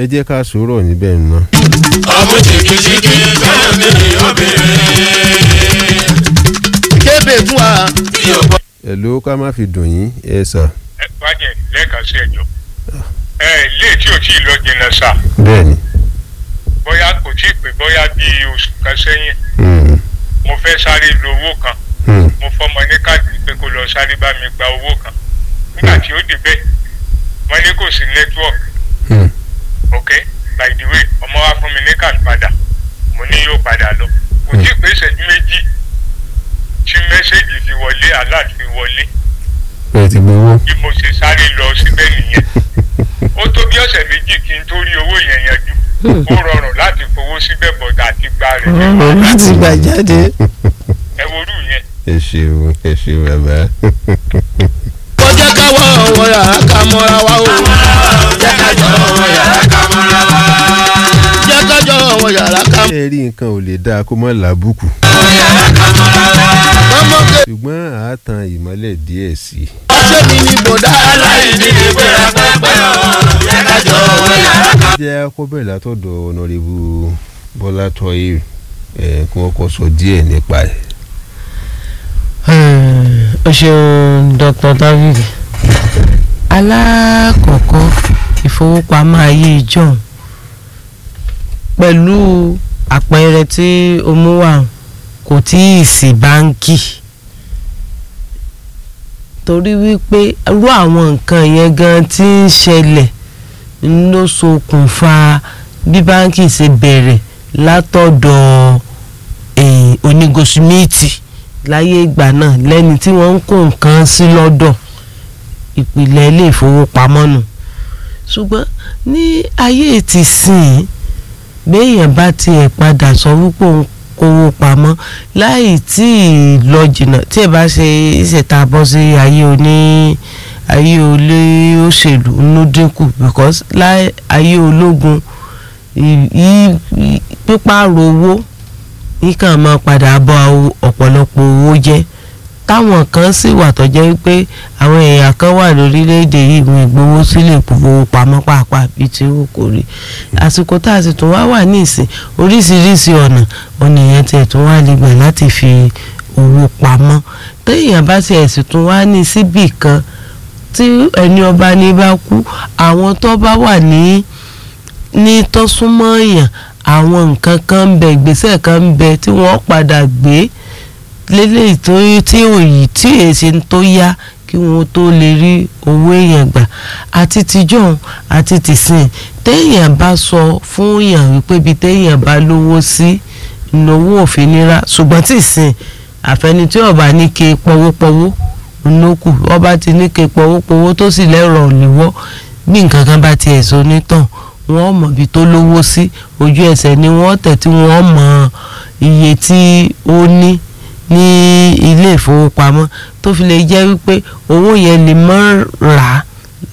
ẹ jẹ́ ká sọ̀rọ̀ níbẹ̀ ná. ọmọ jìkìjìkì bẹ́ẹ̀ ni obìnrin. kébè fún wa. tí o bọ́. ẹ ló ká má fi dùn yín ẹ sà. ẹ wájẹ lẹ́ẹ̀kan sí ẹjọ́ ẹ ilé tí ò tí ì lọ jìnnà sá bẹ́ẹ̀ni. bóyá kò tí ì pé bóyá bíi oṣù kan sẹ́yìn Hmm, mo fẹ́ sáré lo owó kan hmm, mo fọmọ ní káàdì pé kó lọ sáré bá mi gba owó kan nígbà tí ó débẹ̀ wọ́n ní kò sí nẹ́tíwọ̀kì hmm. ok by the way ọmọ wa fún mi ní káàdì padà mo ní yóò padà lọ kò tí ì pé ìṣẹ́jú méjì tí mẹ́sẹ̀gì fi wọlé alert fi wọlé ẹ ti gbowó. bí mo ṣe sáré lọ síbẹ̀ nìyẹn ó tó bí ọ̀sẹ̀ méjì kí n tó rí owó yẹn yanjú ó rọrùn láti fowó síbẹ̀ bọ̀dà àti gba rẹ̀ ọ̀rọ̀ láti gbà jáde. ẹ worú yẹn ẹ ṣeun ẹ ṣeun bàbá. kó jẹ́ káwọ́ ọ̀wọ́ yàrá ká mọ́ra wa o. jẹ́ ká jọ ọmọ yàrá ká mọ́ra wa. jẹ́ kájọ́ ọ̀wọ́ yàrá ká ẹ rí nǹkan ò lè dáa kó mọ́ làbùkù yàrá ká mọ́ra wa. ọmọ ké ṣùgbọ́n àátàn ìmọ́lẹ̀ díẹ̀ sí i. ṣé mi ní bòdá aláìní ní gbéra pẹ́pẹ́ o. jẹ́ ká jọ ọmọ yàrá ká. jẹ́ akọ́bẹ̀rẹ̀ látọ̀dọ̀ ọ̀nàrẹ́bù bọ́lá tọ́yé ẹ̀ kí wọ́n kọ́ sọ díẹ̀ nípa ẹ̀. o ṣeun dr david alákọ̀ọ́kọ́ ìfowópamọ́ ayé john pẹ̀lú àpẹẹrẹ tí o mú wá kò tí ì sí báńkì torí wípé irú àwọn nǹkan yẹn gan tí ń ṣẹlẹ̀ ló ṣokùnfà bí báńkì ṣe bẹ̀rẹ̀ látọ̀dọ̀ eh, onígosímẹ́ẹ̀tì láyé ìgbà náà lẹ́ni tí wọ́n ń kó nǹkan sí lọ́dọ̀ ìpìlẹ̀ ilé ìfowópamọ́ nù ṣùgbọ́n ní ayé ti sìn béèyàn bá tiẹ̀ padà sọ wípé òun kówó pamọ́ láì tí ì lọ jìnnà tí ẹ bá ṣe ìṣẹ̀ta bọ́ sí ayé oní ayé olé òṣèlú ló dínkù because láì ayé ológun ì- ì- ì- pípààrọ̀ owó yìí kàn máa padà bọ́ ọ̀pọ̀lọpọ̀ owó jẹ́ táwọn kan sì wà tó jẹ́ pé àwọn èèyàn kan wà lórílẹ̀‐èdè yìí wọn ìgbowó sílẹ̀ ìfowópamọ́ pàápàá bíi ti wù kó rí àsìkò tá a sì tún wá wà ní ìsìn oríṣiríṣi ọ̀nà ọ̀nà èèyàn tiẹ̀ tún wá lè gbà láti fi owó pamọ́ téèyàn bá tiẹ̀ sì tún wá ní síbì kan tí ẹni ọba ní bá kú àwọn tó bá wà ní ní tó súnmọ́ èèyàn àwọn nǹkan kan ń bẹ ìgbésẹ̀ kan ń bẹ tí wọ́n padà gbé lélẹ́yìí tó tí òyì tí èsì tó yá kí wọ́n tó lè rí owó èèyàn gbà àti tìjọ́ àti tìsìn téèyàn bá sọ fún èèyàn wípé ibi téèyàn bá lówó sí ìnáwó òfin nira ṣùgbọ́n tìsìn àfẹni tí ọba ní ke pọwópọwó ńlọkù ọba ti ní ke pọwópọwó tó sì lẹ́rọ̀ òníwọ́ bí nǹkan kan bá tiẹ̀ sọ nítàn wọ́n mọ̀ bí tó lówó sí ojú ẹsẹ̀ ni wọ́n tẹ̀ tí wọ́n mọ iye tí ó ní ní ilé ìfowópamọ́ tó fi lè jẹ́ wípé owó yẹn lè mọ́ rà á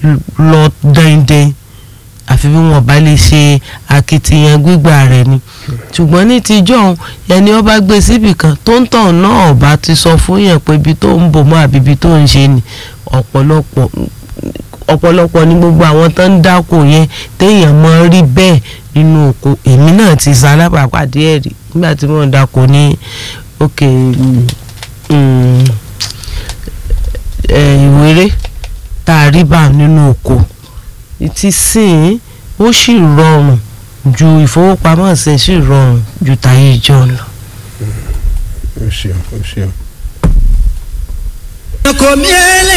lọ dandan àfi bí wọn bá lè ṣe akitiyan gbígbà rẹ̀ ni ṣùgbọ́n ní tijọ́ òun ẹni ọba gbé síbì kan tó ń tàn náà ọba ti sọ fún yẹn pé ibi tó ń bò mọ́ àbí ibi tó ń ṣe ni ọ̀pọ̀lọpọ̀ ọ̀pọ̀lọpọ̀ ní gbogbo àwọn tó ń dáko yẹn téèyàn mọ rí bẹ́ẹ̀ nínú oko èmi náà ti sa alábàápàdé ẹ̀ rí nígbà tí mo ń dáko ní òkè ìwéré tá a rí bá nínú oko ti sìn ó sì rọrùn ju ìfowópamọ́ ṣe sì rọrùn ju tàyè ìjọ lọ. o ṣeun o ṣeun. kò mí ẹlẹ́